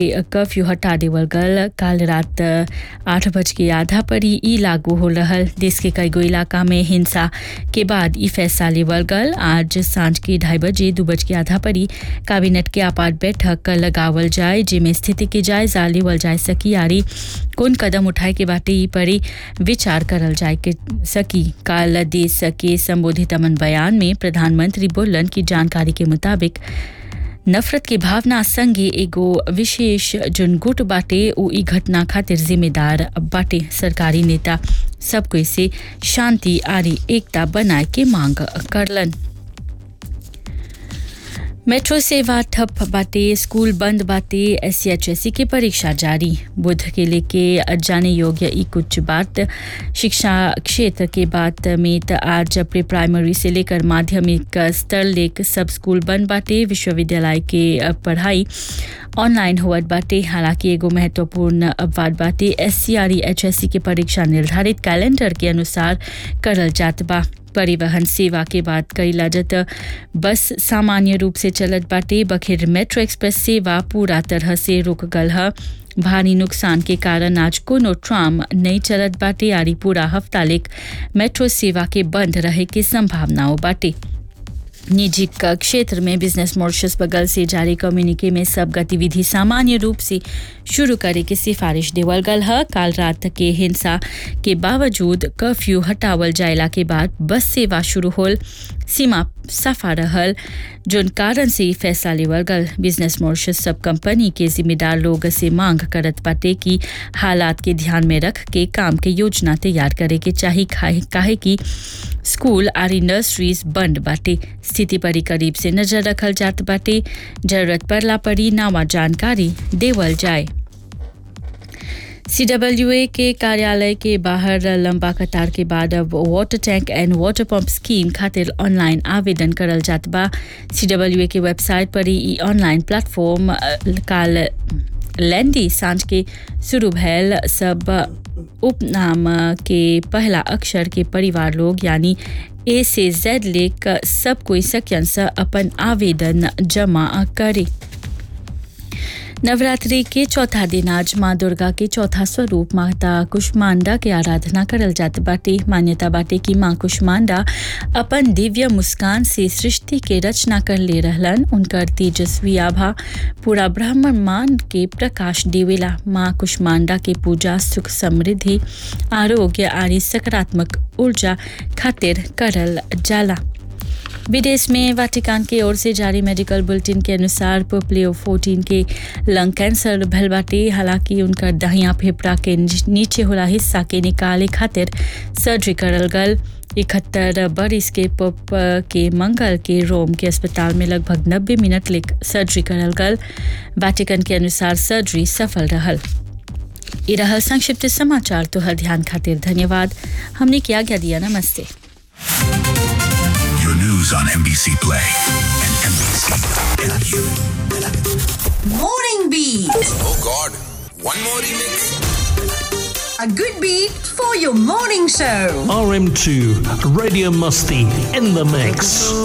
Curfew हटा देवल गल काल रात आठ बज के आधा पर ही ई लागू हो रहल देश के कईगो इलाका में हिंसा के बाद ई फैसला लेवल गल आज सांझ के ढाई बजे दू बज के आधा पर ही कैबिनेट के आपात बैठक लगावल जाए जेमे स्थिति के जायजा लेवल जाए सकी यारी कौन कदम उठाए के बाटे ई पर विचार करल जाए के सकी काल देश के संबोधित अमन बयान में प्रधानमंत्री बोलन की जानकारी के मुताबिक नफरत की भावना संगे एगो विशेष जोन गुट बाटे उ ई घटना खातिर जिम्मेदार बाटे सरकारी नेता सब कोई से शांति आरी एकता बनाए के मांग करलन मेट्रो सेवा ठप बाटे स्कूल बंद बाटे एस की परीक्षा जारी बुध के लेके जाने योग्य ई कुछ बात शिक्षा क्षेत्र के बात में त आज प्री प्राइमरी से लेकर माध्यमिक स्तर लेक सब स्कूल बंद बाटे विश्वविद्यालय के पढ़ाई ऑनलाइन हुअत बाटे हालांकि एगो महत्वपूर्ण बात बाटे S C R H S C के परीक्षा निर्धारित कैलेंडर के अनुसार करल जात बा परिवहन सेवा के बात कईला जत बस सामान्य रूप से चलत बाटे बखेर मेट्रो एक्सप्रेस सेवा पूरा तरह से रुक गल ह भारी नुकसान के कारण आज कोनो ट्राम नहीं चलत बाटे यारी पूरा हफ्ता लेक मेट्रो सेवा के बंद रहे के संभावनाओं बाटे निजी क्षेत्र में बिजनेस मॉरिशस बगल से जारी कम्युनिके में सब गतिविधि सामान्य रूप से शुरू करे के सिफारिश देवल गल है काल रात के हिंसा के बावजूद कर्फ्यू हटावल जायला के बाद बस सेवा शुरू होल सीमा सफा रहल जोन कारण से ई फैसला लेवल गल बिजनेस मॉरिशस सब कंपनी के जिम्मेदार लोग से मांग करत बाटे कि हालात के ध्यान में रख के काम के योजना तैयार करे के चाही काहे कि स्कूल आरी नर्सरीज बंद बाटे स्थिति पर करीब से नजर रखल जात बाटे जरूरत पड़ला पड़ी नावा जानकारी देवल जाए सीडब्ल्यूए के कार्यालय के बाहर लंबा कतार के बाद अब water tank and water pump scheme खातिर ऑनलाइन आवेदन करल जात बा सीडब्ल्यूए के वेबसाइट पर ही ऑनलाइन प्लेटफॉर्म काल लैंडी सांझ के शुरू भैल सब उपनाम के पहला अक्षर के परिवार लोग यानी ए से जेड लेक सब कोई सक्यन से अपन आवेदन जमा करे नवरात्रि के चौथा दिन आज माँ दुर्गा के चौथा स्वरूप माता कुष्मांडा के आराधना करल जात बाटे मान्यता बाटे कि माँ कुष्मांडा अपन दिव्य मुस्कान से सृष्टि के रचना कर ले रहलन उनकर तेजस्वी आभा पूरा ब्रह्मांड के प्रकाश देवेला माँ कुष्मांडा के पूजा सुख समृद्धि आरोग्य आदि सकारात्मक ऊर्जा खातिर करल जाला विदेश में वाटिकान की ओर से जारी मेडिकल बुलेटिन के अनुसार पोपलियो 14 के लंग कैंसर भल बाटे हालांकि उनका दहिया फेफड़ा के नीचे होला हिस्सा के निकाले खातिर सर्जरी करल गल इकहत्तर बरिस के पप के मंगल के रोम के अस्पताल में लगभग 90 मिनट लेक सर्जरी करल गल वाटिकन के अनुसार सर्जरी सफल रहल ये रहल संक्षिप्त समाचार तो हर ध्यान खातिर धन्यवाद हमने क्या क्या दिया नमस्ते Your news on NBC Play and NBC Morning Beat. Oh God, one more remix. A good beat for your morning show. RM2, Radio Musty in the mix.